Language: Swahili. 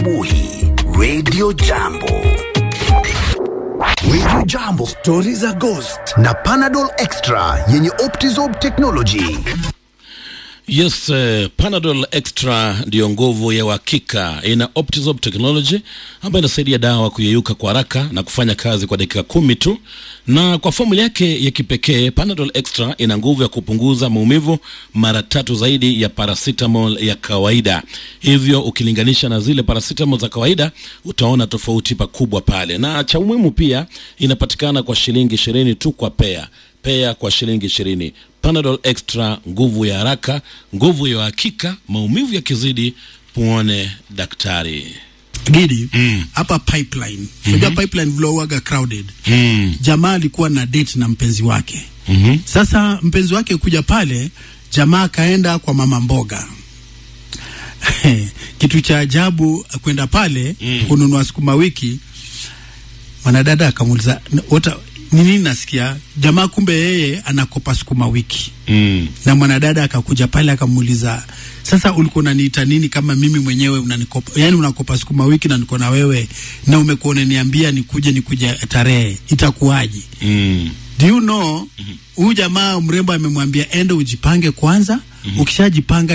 Buhi, Radio Jambo. Radio Jambo, stori za ghost na Panadol Extra yenye Optizorb technology. Yes, uh, Panadol Extra ndiyo nguvu ya uhakika. Ina Optizorb technology ambayo inasaidia dawa kuyeyuka kwa haraka na kufanya kazi kwa dakika kumi tu, na kwa fomula yake ya kipekee Panadol Extra ina nguvu ya kupunguza maumivu mara tatu zaidi ya paracetamol ya kawaida. Hivyo ukilinganisha na zile paracetamol za kawaida utaona tofauti pakubwa pale, na cha umuhimu pia inapatikana kwa shilingi ishirini tu kwa pea pea kwa shilingi ishirini. Panadol Extra, nguvu ya haraka, nguvu ya uhakika. Maumivu yakizidi, muone daktari. Gidi hapa pipeline unajua pipeline vile huwaga crowded jamaa alikuwa na date na mpenzi wake sasa mpenzi wake kuja pale jamaa akaenda kwa mama mboga kitu cha ajabu kwenda pale kununua sukuma wiki mwanadada akamuuliza "What- ni nini nasikia jamaa kumbe yeye anakopa sukuma wiki Mm. na mwanadada akakuja pale akamuuliza sasa ulikuwa unaniita nini kama mimi mwenyewe unanikopa yani unakopa sukuma wiki na niko na wewe na umekuwa unaniambia nikuje nikuje tarehe itakuwaje Mm. do you know huyu jamaa mrembo amemwambia ende ujipange kwanza ukishajipanga